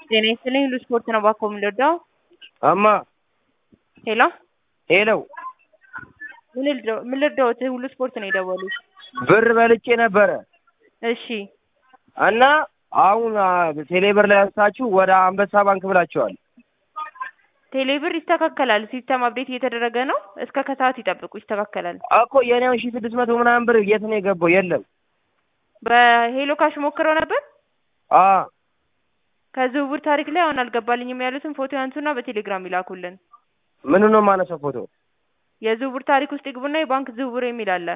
ጤና ይስጥልኝ ሁሉ ስፖርት ነው ባኮ የምንወደው። እማ ሄሎ ሄሎ ምን ልርዳው- ምን ልርዳዎት? ሁሉ ስፖርት ነው የደወሉት። ብር በልጬ ነበረ እሺ እና አሁን አ፣ ቴሌብር ላይ አንስታችሁ ወደ አንበሳ ባንክ ብላችኋል። ቴሌብር ይስተካከላል። ሲስተም አፕዴት እየተደረገ ነው። እስከ ከሰዓት ይጠብቁ፣ ይስተካከላል። እኮ የኔውን ሺ ስድስት መቶ ምናምን ብር የት ነው የገባው? የለም። በሄሎ ካሽ ሞክረው ነበር። አ ከዝውውር ታሪክ ላይ አሁን አልገባልኝም ያሉትን ፎቶ ያንሱና በቴሌግራም ይላኩልን። ምኑ ነው የማነሳው ፎቶ? የዝውውር ታሪክ ውስጥ ይግቡና የባንክ ዝውውር የሚል አለ።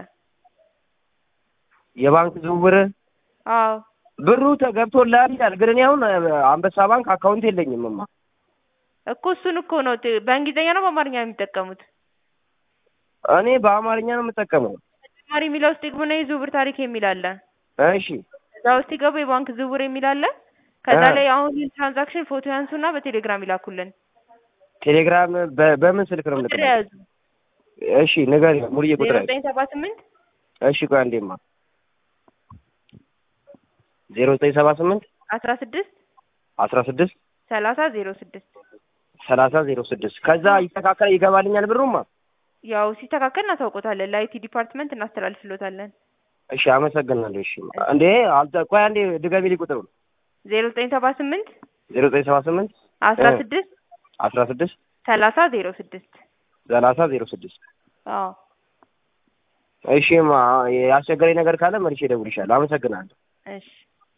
የባንክ ዝውውር አዎ ብሩ ተገብቶልሃል ይላል። ግን እኔ አሁን አ፣ አንበሳ ባንክ አካውንት የለኝም እማ። እኮ እሱን እኮ ነው ት- በእንግሊዝኛ ነው በአማርኛ ነው የሚጠቀሙት። እኔ በአማርኛ ነው የምጠቀመው። ተጨማሪ የሚለው ውስጥ ይግቡና የዝውውር ታሪክ የሚል አለ። እሺ እዛ ውስጥ ይገቡ የባንክ ዝውውር የሚል አለ። ከዛ እ። ላይ አሁን ትራንዛክሽን ፎቶ ያንሱና በቴሌግራም ይላኩልን። ቴሌግራም በ- በምን ስልክ ነው ቁጥር የምልከው? የያዙ እሺ ንገሪኝ፣ ሙሉዬ ቁጥር ዜሮ ያዝ። ዘጠኝ ሰባ ስምንት እሺ ቆይ አንዴማ ዜሮ ዘጠኝ ሰባ ስምንት አስራ ስድስት አስራ ስድስት ሰላሳ ዜሮ ስድስት ሰላሳ ዜሮ ስድስት ከዛ ይስተካከል ይገባልኛል ብሩማ። ያው ሲስተካከል እናሳውቆታለን። ለአይቲ ዲፓርትመንት እናስተላልፍሎታለን። እሺ አመሰግናለሁ። እሺ እንዴ አልተ ቆይ አንዴ ድገሚልኝ ቁጥሩን ዜሮ ዘጠኝ ሰባ ስምንት ዜሮ ዘጠኝ ሰባ ስምንት አስራ እ። ስድስት አስራ ስድስት ሰላሳ ዜሮ ስድስት ሰላሳ ዜሮ ስድስት አዎ እሺ ማ ያስቸገረኝ ነገር ካለ መልሼ እደውልልሻለሁ። አመሰግናለሁ። እሺ